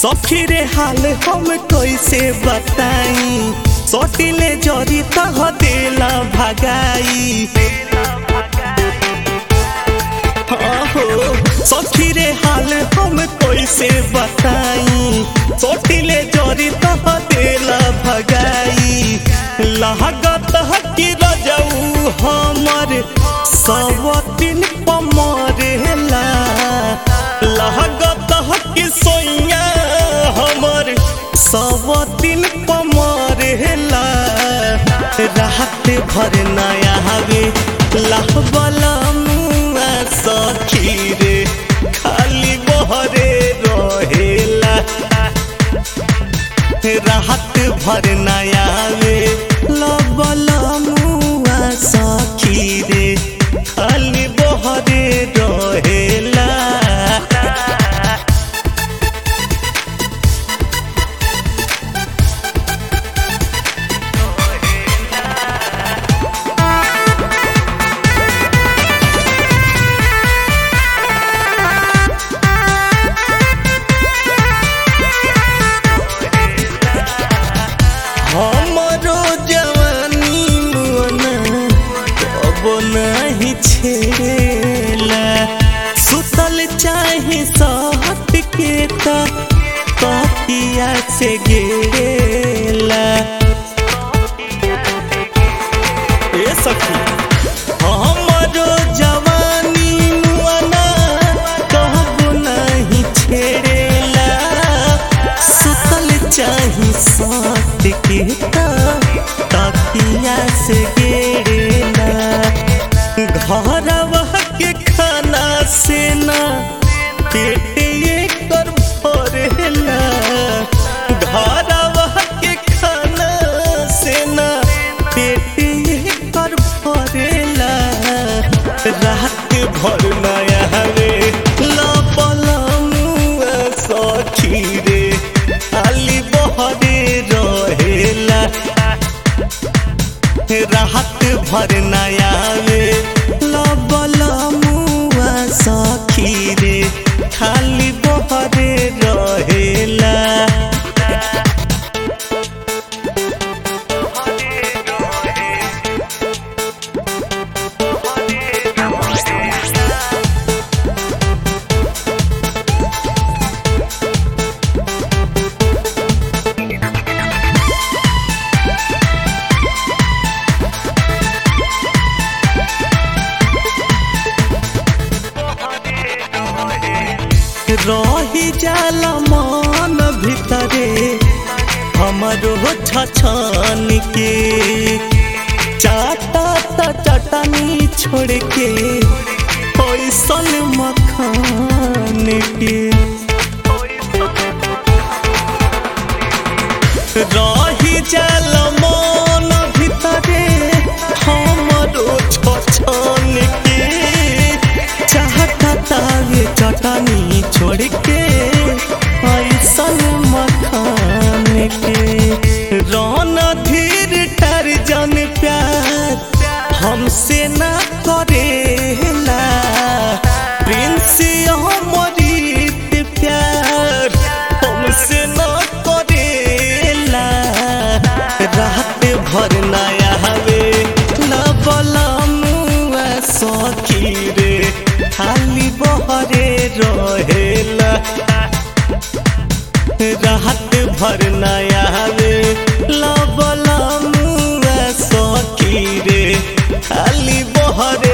सखी रे हाल हम कैसे बताई सटिले जरी तह देला भगाई हो सखी रे हाल हम कैसे बताई सटिले जरी तह देला भगाई लागत कि रजऊ हमर सब दिन पमरेला लागत कि सोइया हमर सब दिन पमरेला रात भर नया हवे लाहबला मुआ सखी रे खाली बहरे रहेला राहत भर नया वे लबल मुआ सखी रे खाली बहरे रहेला हमरो जवानी मुअना अब नहीं छेला सुतल चाहे सहट के ता तकिया से गेला ए सखी हमरो जवानी मुअना कहब नहीं छेड़ेला सुतल चाही साथ के ता तकिया से गेड़ेला घरवा के खाना से ना पेट एकर भरेला घरवा के खाना से ना पेट एकर भरेला रात भर नया हवे लपला मुआ सखी रे खाली बहरे रहेला राहत भर नया वे लबल मुआ सखी रे खाली बहरे रहेला रही जाला मन भितरे हमरो छछन के चाटा त चटनी छोड़ के पैसल मखान के रही जाला मन भितरे हमरो छछन के चाहता तावे चटनी छोड़ के ऐसन मखान के रौन धीर टर जन प्यार हमसे ना करेला प्रिंस अमृत प्यार हमसे ना करेला रात भर नया हवे लबला मुआ सखी रे खाली बहरे रहेला रात भर नया वे लबला मुआ सखी रे खाली बहरे